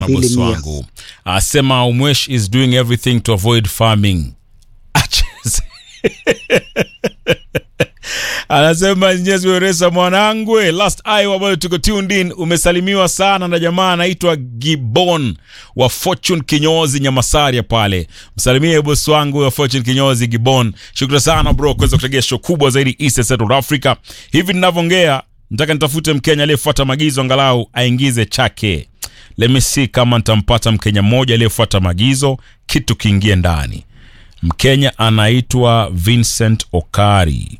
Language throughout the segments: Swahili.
bosi mia. wangu asema umwesh is doing everything to avoid farming Acheze. anasema nyezi weresa mwanangwe last eye ambayo tuko tuned in umesalimiwa sana na jamaa anaitwa gibon wa fortune kinyozi nyamasaria pale msalimie bosi wangu wa fortune kinyozi gibon shukrani sana bro kuweza kutegea show kubwa zaidi east and central africa hivi ninavyoongea nataka nitafute mkenya aliyefuata maagizo angalau aingize chake let me see kama nitampata mkenya mmoja aliyefuata maagizo kitu kiingie ndani mkenya anaitwa vincent okari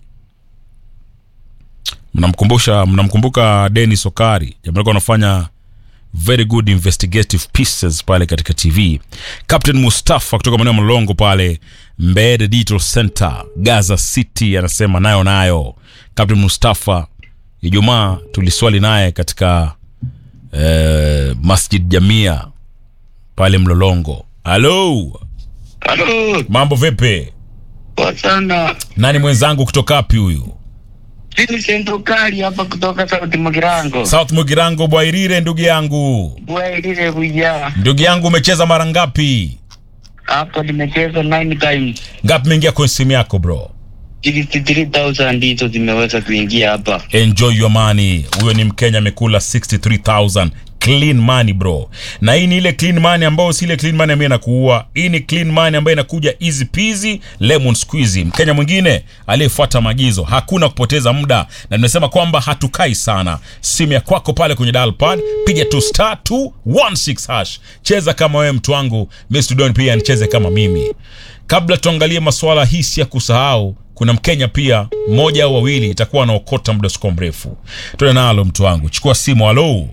mnamkumbusha mnamkumbuka denis okari jamaa alikuwa anafanya very good investigative pieces pale katika tv captain mustafa kutoka maeneo ya mlolongo pale mbede digital center gaza city anasema nayo nayo captain mustafa ijumaa tuliswali naye katika eh, masjid jamia pale mlolongo halo Halo, mambo vipi poa sana. nani mwenzangu kutoka wapi huyu Vincent Ukali hapa kutoka Sauti Magirango. south mugirango bwairire ndugu yangu Bwailile kuja. ndugu yangu umecheza mara ngapi Hapo nimecheza 9 times. ngapi imeingia kwenye simu yako bro 63,000 ndizo zimeweza kuingia hapa. enjoy your money huyo ni mkenya amekula 63000 clean money bro na hii ni ile clean money ambayo si ile clean money ambayo inakuua hii ni clean money ambayo inakuja easy peasy lemon squeezy mkenya mwingine aliyefuata maagizo hakuna kupoteza muda na nimesema kwamba hatukai sana simu ya kwako pale kwenye dial pad piga tu star 216 hash cheza kama wewe mtu wangu mimi studioni pia nicheze kama mimi kabla tuangalie masuala hisi ya kusahau kuna mkenya pia mmoja au wawili itakuwa anaokota muda siko mrefu tuende nalo mtu wangu chukua simu halo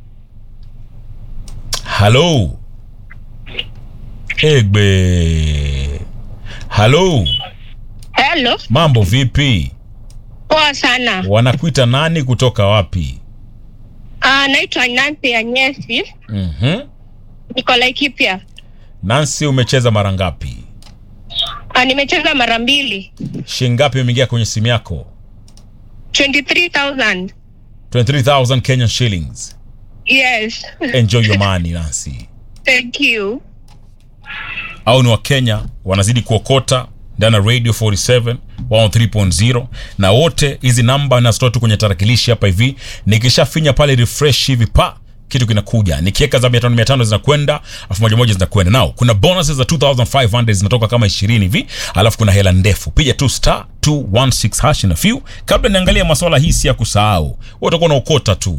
halo egbe halo Hello, mambo vipi poa sana. wanakuita nani kutoka wapi Uh, naitwa Nancy Anyesi, mm-hmm. niko Laikipia. nansi umecheza mara ngapi Uh, nimecheza mara mbili, shingapi imeingia kwenye simu yako 23,000. 23000 kenyan shillings Yes, enjoy your money nancy thank you. au ni wakenya wanazidi kuokota ndani ya radio 47 103.0 na wote hizi namba nazitoa tu kwenye tarakilishi hapa hivi nikishafinya pale refresh hivi pa kitu kinakuja nikiweka za 500 500 zinakwenda elfu moja moja zinakwenda nao kuna bonuses za 2500 zinatoka kama 20 hivi alafu kuna hela ndefu piga tu star 216 hash na few kabla niangalia maswala hii si ya kusahau wewe utakuwa unaokota tu